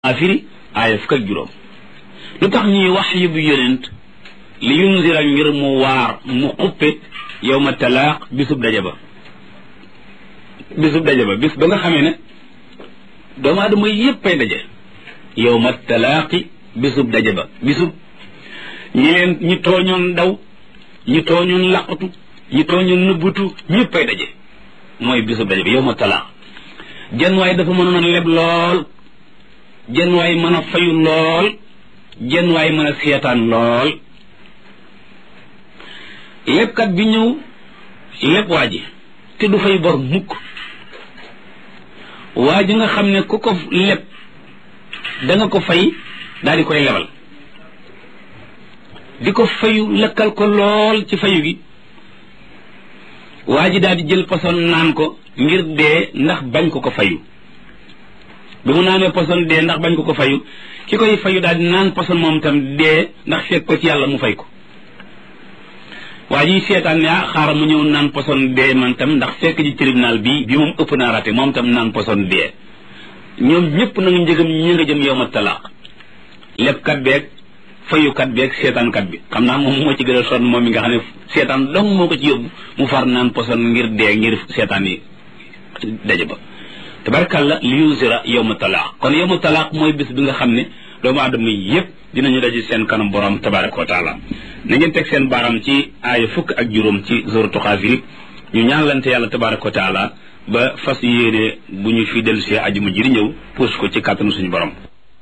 afiri aaya fukk ak juróom lu tax ñuy wax yu bu yonent li yunzira ngir mu waar mu xuppe yow ma talaaq bisub daje ba bisub daje ba bis ba nga xamee ne doomu aadama yépp ay daje yow ma talaaqi bisub daje ba bisub ñi leen ñi tooñoon daw ñi tooñoon laqatu ñi tooñoon nëbbutu ñépp ay daje mooy bisub daje ba yow ma talaaq jenn waaye dafa mënoon a leb lool jenn waay mën a fayu lool jenn waay mën a seetaan lool lebkat bi ñëw leb waa ji te du fay bor mukk waa ji nga xam ne ku ko leb da nga ko fay daal di koy lebal di ko fayu lëkkal ko lool ci fayu gi waa ji daal di jël poson naan ko ngir dee ndax bañ ko ko fayu bi mu naanee poson dee ndax bañ ko ko fayu ki koy fayu daal di naan poson moom itam dee ndax fekk ko ci yàlla mu fay ko waa ji seetaan ne ah xaaral mu ñëw naan poson dee man tam ndax fekk ji tribunal bi bi moom ëpp naa raté moom tam naan poson dee ñoom ñëpp nag njëgam ñi nga jëm yow ma talaaq lebkat beeg fayukat beeg seetaankat bi xam naa moom moo ci gën a sonn moom mi nga xam ne seetaan dong moo ko ci yóbbu mu far naan poson ngir dee ngir seetaan yi daje ba tabarkalla li yusira yowma talaaq kon yowma talaaq mooy bis bi nga xam ne doomu aadama yépp dinañu daje seen kanam borom tabaraka wa taala na ngeen teg seen baaram ci aaya fukk ak juróom ci suratu Xaafir ñu ñaanlante yàlla tabaraka wa taala ba fas yéene bu ñu fi dellu see ajuma ji di ñëw puus ko ci kàttanu suñu borom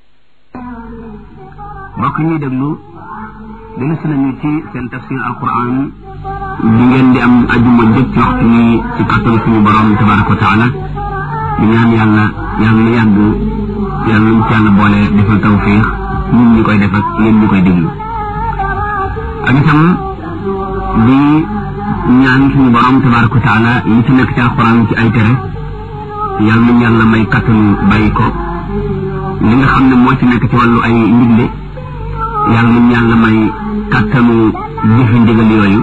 mbokk ñuy déglu dellu si nañu ci seen tafsir alquran bi ngeen di am ajuma jëpp ci waxtu ni ci kàttanu suñu borom tabaraka wa taala di ñaan yàlla yàlla na yàgg yàlla nañ ci yàlla boole defal tawfiix ñun ñi koy def ak yéen ñi koy déglu ak itam di ñaan suñu borom tabaraka wa taala li ci nekk ci alquran ci ay tere yàlla nañ yàlla may kattanu bàyyi ko li nga xam ne moo ci nekk ci wàllu ay ndigle yàlla nañ yàlla may kattanu jëfe ndigal yooyu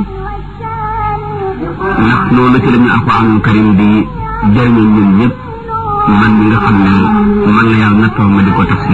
ndax loolu ci lañu alquranul karim di jëriñu ñun ñëpp man mi nga xam ne man la yàlla nattoo ma di ko tafsir